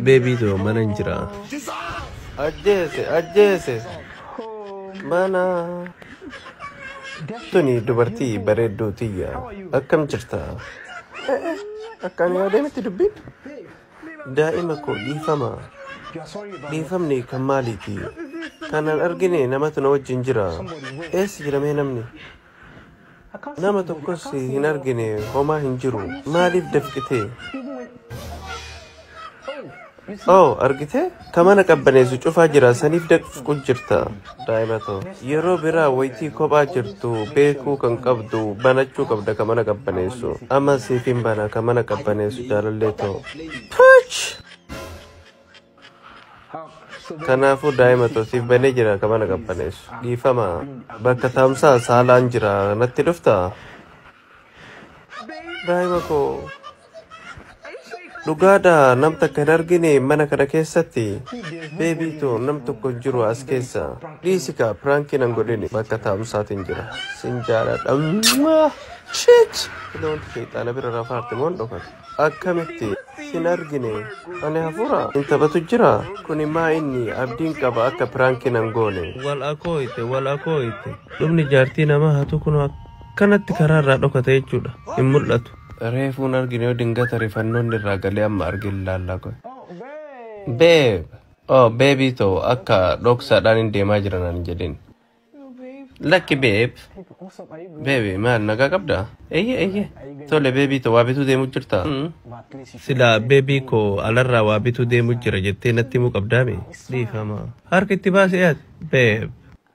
beebiitoo mana hin jira ajjeese ajjeese mana tuni dubartii bareedduu tiyya akkam jirta akkaan yaadeemitti dubbiin daa'ima koo dhiifama dhiifamni kan maaliiti kanan argine namatu na wajjin jira eessa jiramee namni nama tokkos hin argine homaa hin jiru maaliif dafqitee Oh, argite? Kamana qabbaneessu cufaa jira saniif dafqu jirta daa'imatoo. Yeroo biraa wayitii kophaa jirtu beekuu kan qabdu banachuu qabda kamana qabbaneessu. Amma siif hin bana kamana qabbaneessu jaalallee ta'u. Puch! Kanaafuu daa'imatoo siif banee jira kamana qabbaneessu. Dhiifama bakka taa'umsaa saalaan jira natti dhufta. Daa'ima koo. Dhugaadha nam takka hin argine mana kana keessatti beebiitu nam tokko hin jiru as keessa dhiisika piraankiin hin godhine bakka taa'umsaatiin jira sin jaaladha shit loonti sheexaana bira rafaarte moon dhokate akkamitti hin argine ani hafuura hin taphatu jira kuni maa inni abdiin qaba akka piraankiin hin goone wal akooyite wal akooyite dhumni jaartii namaa hatu kun akkanatti karaarraa dhokate jechuudha hin mul'atu reefuun argine yoo dingata rifannoon irraa galee amma argin ilaallaa koy. Beeb! Oh, beebii too akka dhoksaadhaan hin deemaa jiran ani jedhin. Lakki beeb! Beebi maal nagaa qabda? Eyye eyye. Tole beebii too waa bituu deemuu jirta? Sila beebii koo alarraa waa bituu deemuu jira jettee natti himuu qabdaami? Dhiifama. Harka itti baasee ati? Beeb!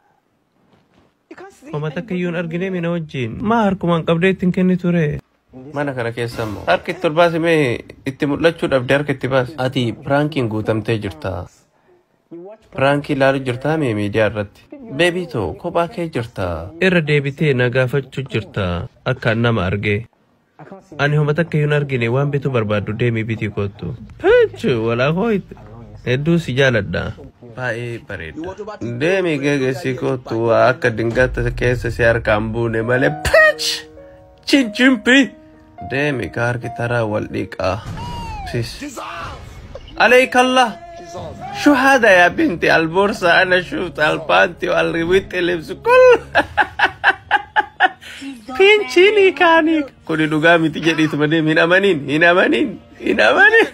Homa takka iyyuu hin argine mina wajjin. Maa harkumaan qabdee ittiin kenni ture? Mana kana keessa immoo harka itti ol baase mee itti mul'achuu dhabde harka itti baase. Ati piraankiin guutamtee jirta. Piraankii ilaaluu jirtaa mee miidiyaa irratti. Beebii too kophaa kee jirta. Irra deebitee na gaafachuu jirta akka nama argee. Ani homa takka hin argine waan bituu barbaaddu deemii bitii kottu. Pechu walaa hooyite. Hedduu si jaaladha. Baay'ee bareeda. Deemii geegessi kottu akka dingata keessa si harkaan buune malee pech! Chinchimpi! Deemi ka harki taraa wal dhiqaa. Sis. عليك الله شو هذا يا بنتي البورصة أنا شفت البانتي والرويت اللبس كل فينشيني كاني كل دقامي تجري تمنين هنا منين هنا منين هنا منين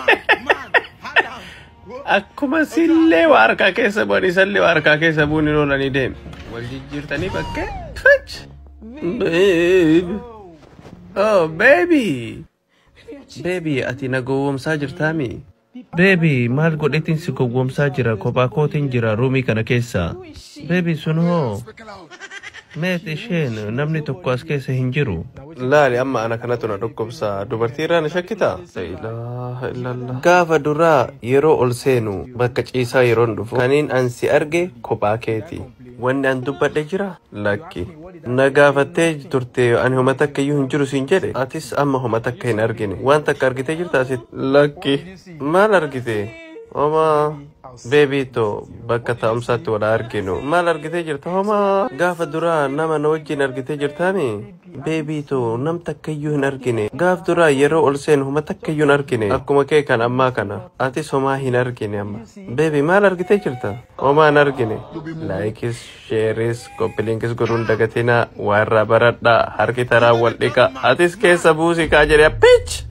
akkuma sillee waa harkaa keessa bu'an isallee waa harkaa keessa bu'uun hin oolanii deeme. Wal jijjiirtanii bakkee. Twitch! Babe! Oh, baby! Baby, ati na gowwoomsaa jirtaami? Baby, maal godhetiin si gowwoomsaa jira? Kophaa kootiin jira ruumii kana keessa. Baby, sun hoo? Meet isheen namni tokko as keessa hin jiru. Laali amma ana kanatu na dhukkubsa. Dubartii irraa na shakkita? Ilaaha illallah. Gaafa duraa yeroo ol seenu bakka ciisaa yeroon dhufu kaniin an si arge kophaa keeti. Wanni an dubbadhe jira? Lakki. Na gaafattee turte ani homa takka iyyuu hin jiru siin jedhe. Atis amma homa takka hin argine. Waan takka argitee jirta asit? Lakki. Maal argite? Homa beebiito bakka taa'umsaatti wal arginu. Maal argitee jirta? Homa gaafa duraa nama na wajjin argitee jirtaami? Beebiito nam takka iyyuu hin argine. Gaaf duraa yeroo ol seenu homa takka iyyuu hin argine. Akkuma kee kan ammaa kana. Atis homaa hin argine amma. Beebi maal argitee jirta? Homaa hin argine. Laayikis, sheeris, koppiliinkis godhuun dagatina. Waa irraa baradhaa. Harki taraa wal dhiqa. Atis keessa buusii kaa jedhee pitch!